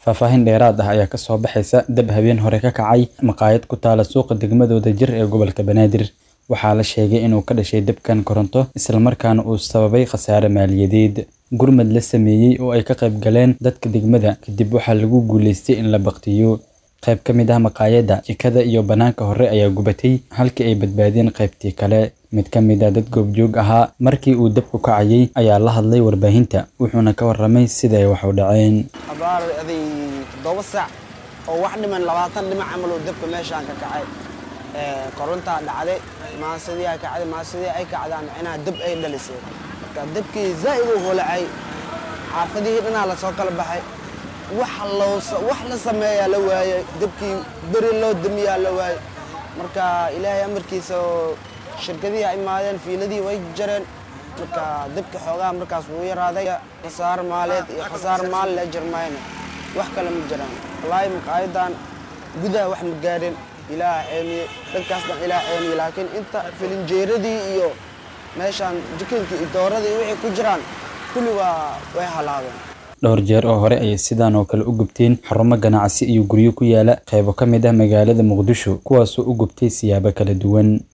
faahfaahin dheeraad ah ayaa kasoo baxaysa dab habeen hore ka kacay maqaayad ku taala suuqa degmadooda jir ee gobolka banaadir waxaa la sheegay inuu ka dhashay dabkan koronto islamarkaana uu sababay khasaare maaliyadeed gurmad la sameeyey oo ay ka qayb galeen dadka degmada kadib waxaa lagu guuleystay in la baktiyo qayb ka mid ah maqaayadda jikada iyo bannaanka hore ayaa gubatay halkii ay badbaadeen qaybtii kale mid ka mid ah dad goobjoog ahaa markii uu dabku kacayay ayaa la hadlay warbaahinta wuxuuna ka warramay sida ay wax u dhaceen abaar aday toddoba saac oo wax dhiman labaatan dhinac camal oo dabka meeshaan ka kacay korontaa dhacday maasidii ay kacday maasidii ay kacdaan micnaha dab ay dhalisay marka dabkii zaa'id u holacay xaafadihii dhanaa lasoo kala baxay wax la sameeyaa la waayey dabkii beri loo damiyaa la waayey marka ilaahay amarkiisa oo shirkadihii ay imaadeen fiiladii way jareen marka dabka xoogaha markaas wuu yaraaday khasaar maaleed iyo khasaar maal le jirmayna wax kale ma jiraan wallaahi maqaayadan gudaha wax ma gaadhin ilaah ceemiye dhankaas dhan ilaah ceemiye laakiin inta filinjeeradii iyo meeshaan jikinkii iyo dooradii wixii ku jiraan kulli waa way halaabeen dhowr jeer oo hore ayay sidaan oo kale u gubteen xarumo ganacsi iyo guryo ku yaala qaybo ka mid ah magaalada muqdisho kuwaasoo u gubtay siyaabo kala duwan